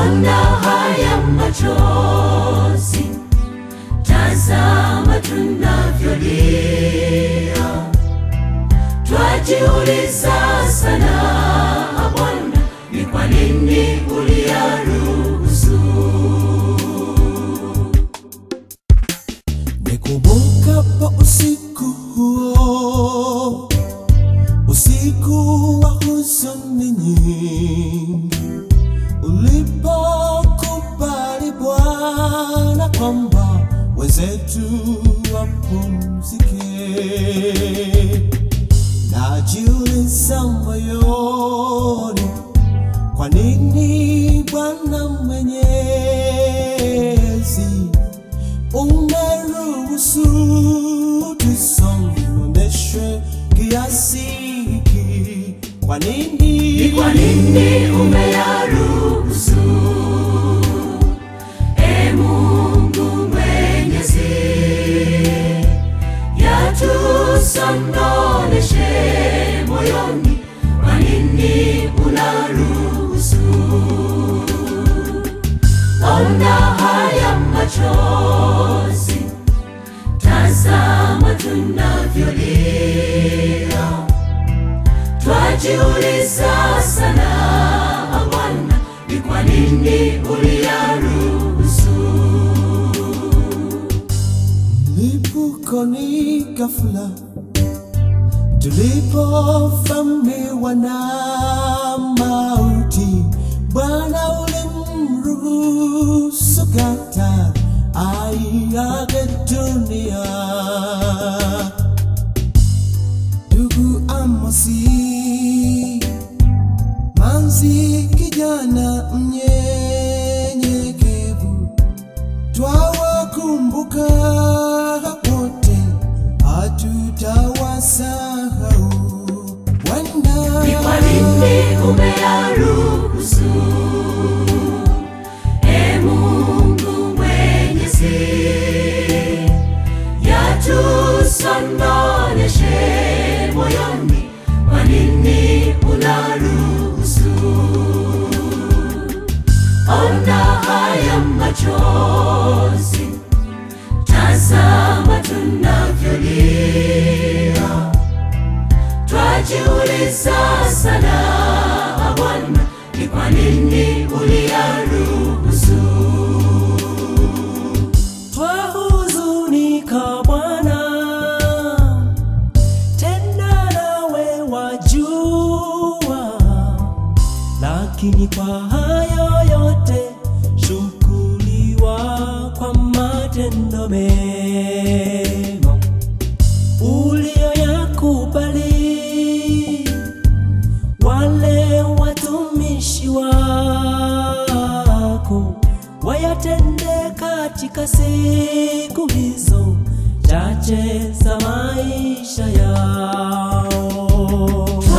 ona haya machozi, tazama tunavyolia, twajiuliza sana Bwana, ni kwa nini uliyaruhusu? Nikumbukapo usiku huo, usiku wa huzuni nyingi, ulipokubali Bwana kwamba wenzetu wapumzike, najiuliza moyoni, kwa nini Bwana Mwenyezi umeruhusu tusononeshwe kiasi hiki? Kwa nini? Ni kwa nini umeyaruhusu? E Mungu Mwenyezi, yatusononeshe moyoni, kwa nini unaruhusu? Ona haya machozi, tazama tunavyolia Twajiuliza sana Bwana, ni kwa nini uliyaruhusu? Lipukoni ghafla tulipovamiwa na mauti, Bwana ulimruhusu Gata aiage dunia. Ndugu Amosi Manzi, kijana mnyenyekevu, twawakumbuka wote, hatutawasahau. Bwana, Ni kwa nini umeyaruhusu? E Mungu Mwenyezi, yatusononeshe moyoni, kwa nini unaruhusu? Ona haya machozi, tazama tunavyolia, twajiuliza sana Bwana, ni kwa nini uliyaruhusu? twahuzunika Bwana, tena nawe wajua, lakini kwa hayo yote shukuriwa kwa matendo mema uliyoyakubali wale watumishi wako wayatende katika siku hizo chache za maisha yao.